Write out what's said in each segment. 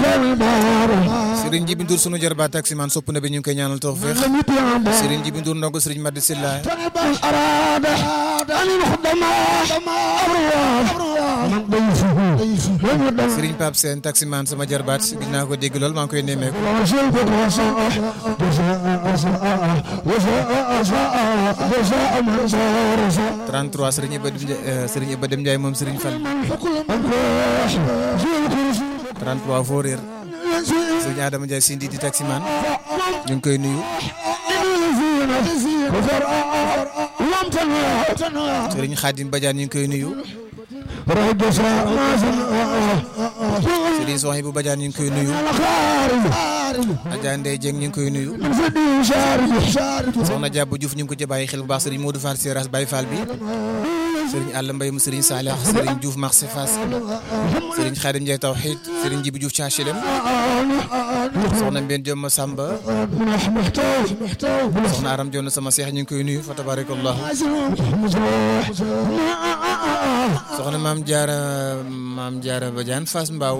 Serigne Jibi Ndour sunu jarbaat taximaan sopp na bi ñu ngi koy ñaanal tawfeex Serigne Jibi Ndour ndongo Serigne Madi Silla Serigne Pape Sène taximaan sama jarbaat gis naa ko dégg lool maa ngi koy nemmeeku 33 Serigne Iba Dem Ndiaye Serigne Iba Dem Ndiaye moom Serigne Fall 33 foo réer Serigne Adama Ndiaye Sindi di taximaan ñu ngi koy nuyu Serigne Khadim Badiane ñu ngi koy nuyu Serigne Sohibou Badiane ñu ngi koy nuyu Adja Ndeye Dieng ñu ngi koy nuyu Soxna Diabou Diouf ñu ngi ko ci bàyyi xel bu baax Serigne Modou Fall Seras Baye Fall bi Serigne Alla Mbaye mu Serigne Salih Serigne Diouf Marché Fass Serigne Khadim Ndiaye Tawhid Serigne Djibi Diouf Thiachelem Soxna Mbène Diom Samba Soxna Aram Dione sama seex ñu ngi koy nuyu fa tabarakallah Soxna Maam Diarra Maam Diarra Badiane Fass Mbao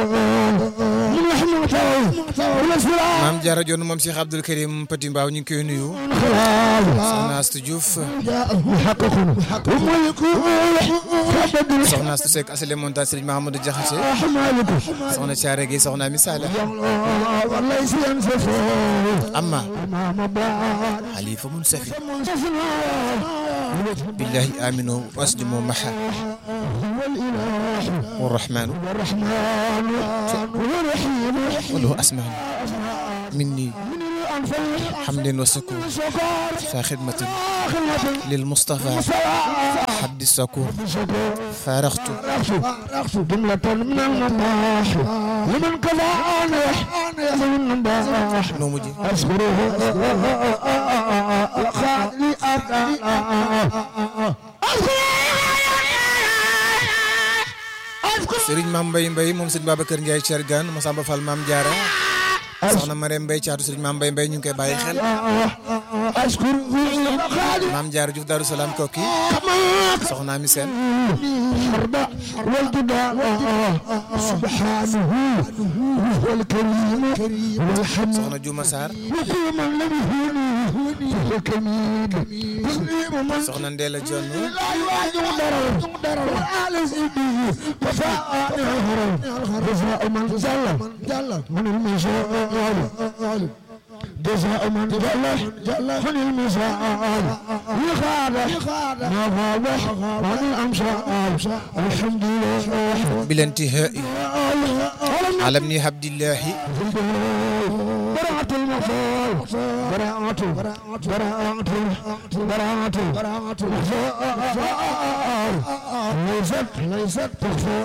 Maam Diarra Dione moom Cheikh Abdoul Karim Petit Mbao ñu ngi koy nuyu Soxna Astou Diouf Soxna Astou Seck Asile Monta Serigne Mahamadou Diakhaté Soxna Thiaré Gueye Soxna Ami Sala amma xalifa mun safi billahi aminu wasjumu maha والرحمن وله أسمع مني حمد وسكون في خدمة للمصطفى حد السكون فارغت جملة من المباح لمن كفاني من المباح نومجي أشكره وخالي Serigne Mame Mbaye Mbaye moom Serigne Babacar Ndiaye Thiergane Massamba Fall Mame Diarra soxna Marème Mbaye caatu Serigne Mame Mbaye Mbaye ñu ngi koy bàyyi xel أشكره وخالي Mame Diarra Diouf Darou Salaam Koki soxna Ami Sène الحرب والجدال سبحانه هو الكريم والحميد soxna Diouma Sarr وكل من لم يهوني هو الكميد تسليم من soxna Ndéla Dione لا يواجه ضرر ضرر وآل سيدي وفاء الهرم جزاء من جل من المشاعر جزاء من جل من المشاعر يخاذ ما غاب عن الأمشاء الحمد لله بالانتهاء على ابن عبد الله براءة المغفور براءة براءة براءة براءة ليست ليست تخفى